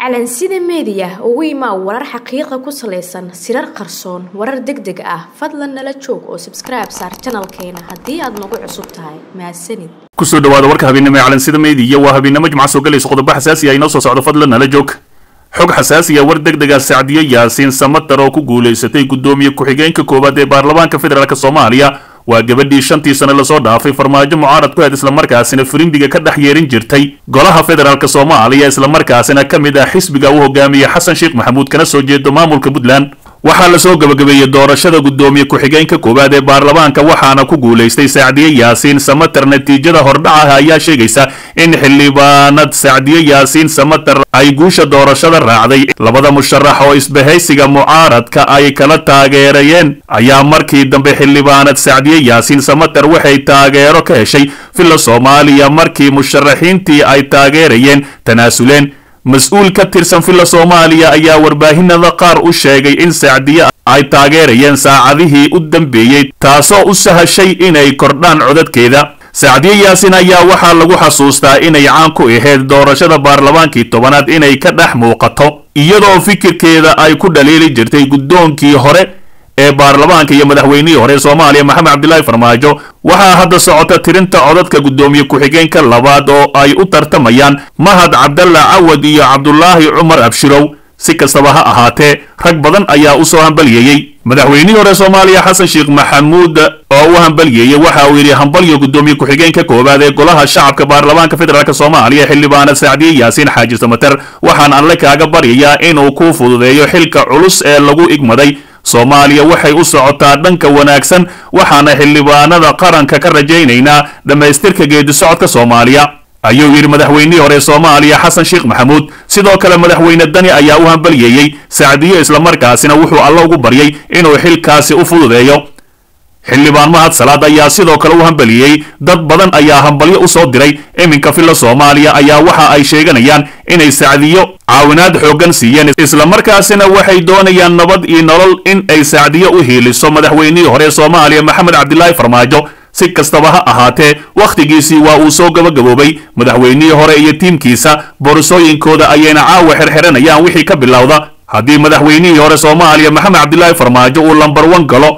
calansida meediya ugu imaa warar xaqiiqa ku salaysan sirar qarsoon warar deg deg ah fadlan nala joog oo sabskribe saar janalkeena haddii aad nagu cusub tahay mahadsanid kusoo dhawaada warka habeennimo ee calansida meediya waa habeennimo jimca soo galaysa qodobo xasaasi ah inoo soo socdo fadlan nala joog xog xasaasiya war deg dega sacdiyo yaasiin samatar oo ku guulaysatay guddoomiye ku-xigeenka koowaad ee baarlamaanka federaalk soomaaliya waa gabadhii shantii sane lasoo dhaafay farmaajo mucaarad ku ahed islamarkaasina firimbiga ka dhex yeerin jirtay golaha federaalk soomaaliya islamarkaasina ka mid ah xisbiga uu hogaamiye xasan sheekh maxamuud kana soo jeedo maamulka puntland waxaa lasoo gabagabeeyey doorashada guddoomiye ku-xigeenka koowaad ee baarlamaanka waxaana ku guulaystay sacdiye yaasiin samatar natiijada hordhacaha ayaa sheegaysa in xildhibaanad sacdiye yaasiin samatar ay guusha doorashada raacday labada musharax oo isbahaysiga mucaaradka ay kala taageerayeen ayaa markii dambe xildhibaanad sacdiye yaasiin samatar waxay taageero ka heshay villa soomaaliya markii musharaxiintii ay taageerayeen tanaasuleen mas-uul ka tirsan villa soomaaliya ayaa warbaahinada qaar u sheegay in sacdiye ay taageerayeen saacadihii u dambeeyey taasoo u sahashay inay kordhaan codadkeeda sacdiye yaasiin ayaa waxaa lagu xasuustaa inay caan ku ahayd doorashada baarlamaankii tobanaad inay ka dhex muuqato iyadoo fikirkeeda ay ku dhaliili jirtay guddoonkii hore ee baarlamaanka iyo madaxweynihii hore soomaaliya maxamed cabdilaahi farmaajo waxaa hadda socota tirinta codadka guddoomiye ku-xigeenka labaad oo ay u tartamayaan mahad cabdalla cawad iyo cabdulaahi cumar abshirow si kastaba ha ahaatee rag badan ayaa u soo hambalyeeyey madaxweynihii hore soomaaliya xasan sheekh maxamuud oo u hambalyeeyey waxa uu yidhi hambalyo guddoomiye ku-xigeenka koowaad ee golaha shacabka baarlamaanka federaalk soomaaliya xildhibaanad sacdiye yaasiin xaaji samater waxaan alle kaaga baryayaa inuu kuu fududeeyo xilka culus ee lagu igmaday soomaaliya waxay u socotaa dhanka wanaagsan waxaana xildhibaanada qaranka ka rajaynaynaa dhammaystirka geedi socodka soomaaliya ayuu yidhi madaxweynihii hore soomaaliya xasan sheekh maxamuud sidoo kale madaxweyne dani ayaa u hambalyeeyey sacdiye islamarkaasina wuxuu alle ugu baryay inuu xilkaasi u fududeeyo xildhibaan mahad salaad ayaa sidoo kale u hambaliyey dad badan ayaa hambalyo u soo diray iminka villa soomaaliya ayaa waxa ay sheeganayaan inay sacdiyo caawinaad xooggan siiyeen islamarkaasina waxay doonayaan nabad iyo nolol in ay sacdiyo u hiiliso madaxweynihii hore soomaaliya maxamed cabdilaahi farmaajo si kastaba ha ahaatee wakhtigiisii waa uu soo gabagaboobay madaxweynihii hore iyo tiimkiisa boorasooyinkooda ayayna caawa xirxiranayaan wixii ka bilowda haddii madaxweynihii hore soomaaliya maxamed cabdilaahi farmaajo uu lambar wan galo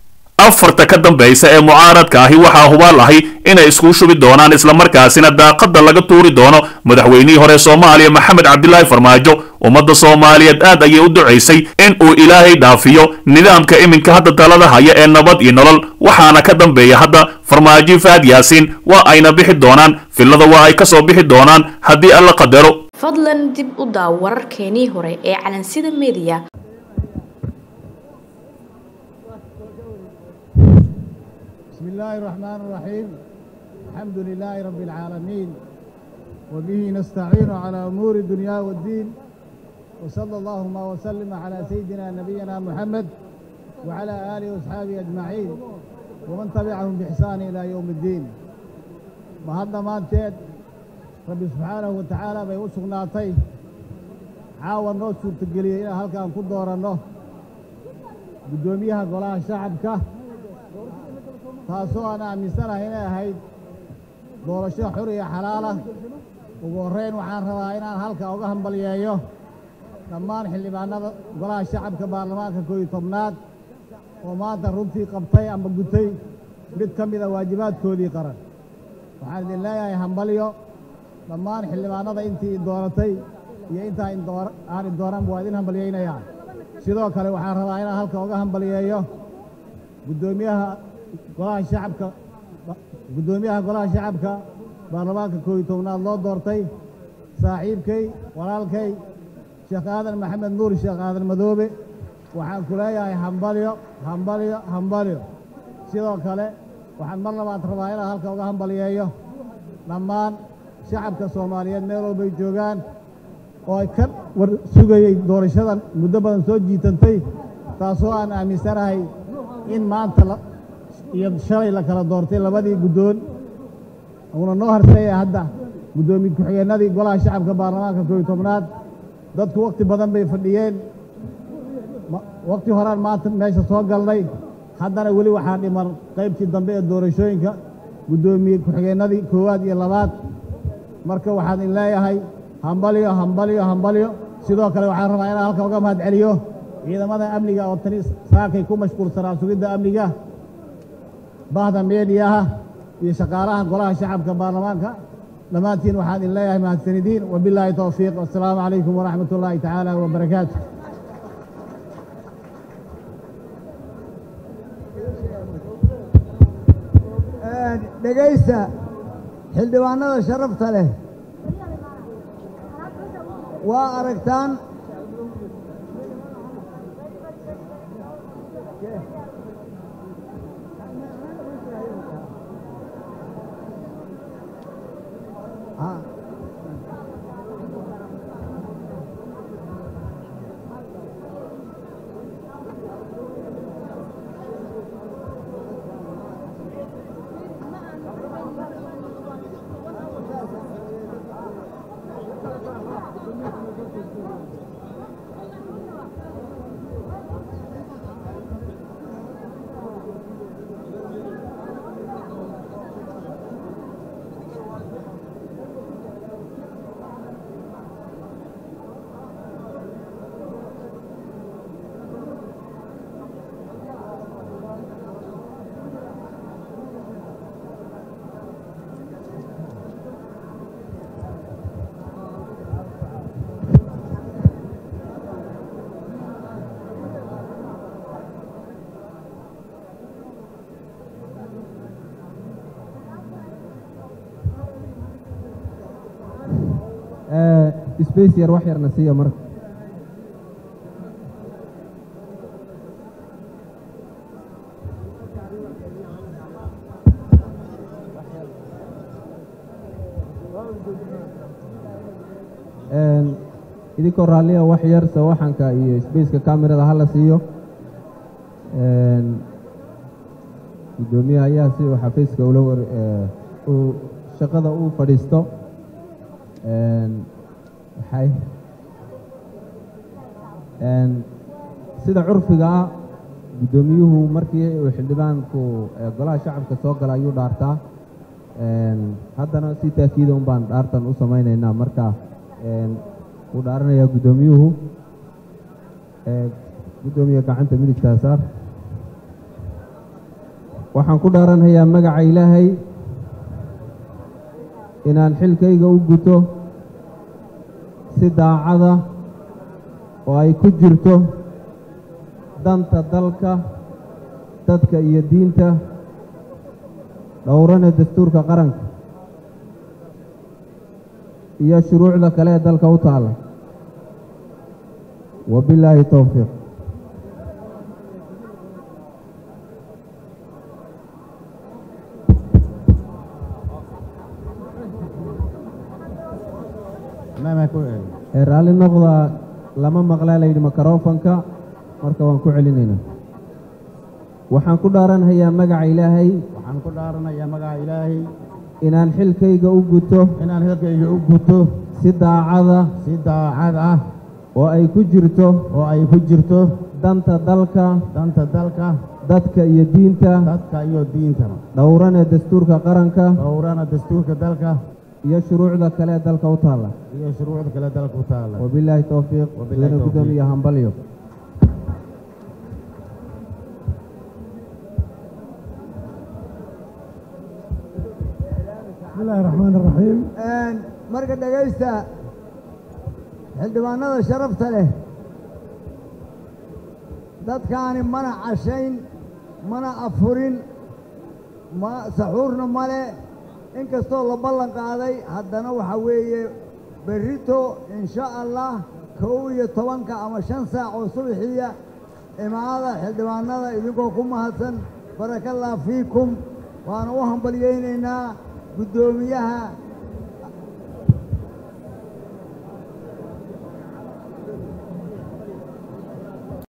afarta ka dambaysa ee mucaaradka ahi waxaa hubaal ahi inay isku shubi doonaan islamarkaasina daaqadda laga tuuri doono madaxweynihii hore soomaaliya maxamed cabdilaahi farmaajo ummadda soomaaliyeed aad ayay u ducaysay in uu ilaahay dhaafiyo nidaamka iminka hadda talada haya ee nabad iyo nolol waxaana ka dambeeya hadda farmaajo fahad yaasiin waa ayna bixi doonaan villada waa ay ka soo bixi doonaan haddii alla qadaro fadlan dib u daaw wararkeenii hore ee calansida meediya بسم الله الرحمن الرحيم الحمد لله رب العالمين وبه نستعين على أمور الدنيا والدين وصلى اللهم وسلم على سيدنا نبينا محمد وعلى آله وأصحابه أجمعين ومن تبعهم بإحسان إلى يوم الدين بهذا ما انتهت رب سبحانه وتعالى بيوسق ناطي عاون نوسو تقليه إلى هل كان كدور النه قدوميها قلاها شعبك taasoo aan aaminsanahay inay ahayd doorasho xur iyo xalaalah ugu horrayn waxaan rabaa inaan halka uga hambalyeeyo dhammaan xildhibaanada golaha shacabka baarlamaanka koo iyo tobnaad oo maanta runtii qabtay ama gutay mid ka mida waajibaadkoodii qaran waxaan idin leeyahay hambalyo dhammaan xildhibaanada intii dooratay iyo intaa aan idooranba waa idin hambalyaynayaa sidoo kale waxaan rabaa inaan halka uga hambalyeeyo guddoomiyaha golaha shacabka guddoomiyaha golaha shacabka baarlamaanka koo iyo tobnaad loo doortay saaxiibkay walaalkay sheekh aadan maxamed nuur sheekh aadan madoobe waxaan ku leeyahay hambalyo hambalyo hambalyo sidoo kale waxaan mar labaad rabaa inaan halka uga hambalyeeyo dhammaan shacabka soomaaliyeed meel walbay joogaan oo ay ka war sugayey doorashadan muddo badan soo jiitantay taasoo aan aaminsanahay in maanta iyo shalay la kala doortay labadii guddoon uuna noo harseeya hadda guddoomiye ku-xigeenadii golaha shacabka baarlamaanka koo iyo tobnaad dadku wakhti badan bay fadhiyeen wakhti horaan maanta meesha soo galnay haddana weli waxaa dhiman qaybtii dambe ee doorashooyinka guddoomiye ku-xigeenadii koowaad iyo labaad marka waxaan in leeyahay hambalyo hambalyo hambalyo sidoo kale waxaan rabaa inaan halka uga mahad celiyo ciidamada amniga oo tani saakay ku mashquulsanaa sugidda amniga bahda meediyaha iyo shaqaalaha golaha shacabka baarlamaanka dhammaantiin waxaan idin leeyahay mahadsanidiin wabilaahi towfiiq wassalaamu calaykum waraxmat ullaahi tacaala wabarakaatu dhegaysta xildhibaanada sharafta leh waa aragtaan space yar wax yarna siiya marka idinkoo raalliya wax yar sawaxanka iyo spaceka camerada hala siiyo guddoomiyaha ayaa si uu xafiiska ula war uu shaqada u fadhiisto waxay sida curfiga ah guddoomiyuhu markii uu xildhibaanku golaha shacabka soo gala ayuu dhaartaa haddana si taakiida un baan dhaartan u samaynaynaa marka wuu dhaaranayaa guddoomiyuhu guddoomiye gacanta midigtaa saar waxaan ku dhaaranhayaa magaca ilaahay inaan xilkayga u guto si daacada oo ay ku jirto danta dalka dadka iyo diinta dhowrana dastuurka qaranka iyo shuruucda kale ee dalka u taalla wabilaahi towfiiq raalli noqda lama maqlaa layidhi makarofanka marka waan ku celinaynaa waxaan ku dhaaranhayaa magaca ilaahay waxaan ku dhaaranayaa magaca ilaahay inaan xilkayga u guto inaan xilkayga u guto si daacada si daacad ah oo ay ku jirto oo ay ku jirto danta dalka danta dalka dadka iyo diinta dadka iyo diintaba dhowrana dastuurka qaranka dhowrana dastuurka dalka iyo shuruucda kale ee dalka u taalla iyo shuruucda kale dalka u taalla wabilaahi towfiiq Wabilaahi mudane tawfiiq. guddoomiye hambalyo bismillaahi raxmaan raxiim marka dhegaysta xildhibaanada sharafta leh dadkaani mana cashayn mana afurin ma saxuurna male inkastoo la ballan qaaday haddana waxaa weeye berrito insha allah kow iyo tobanka ama shan saac oo subaxiya imaada xildhibaanada idinkoo ku mahadsan barakallah fiikum waana u hambalyaynaynaa guddoomiyaha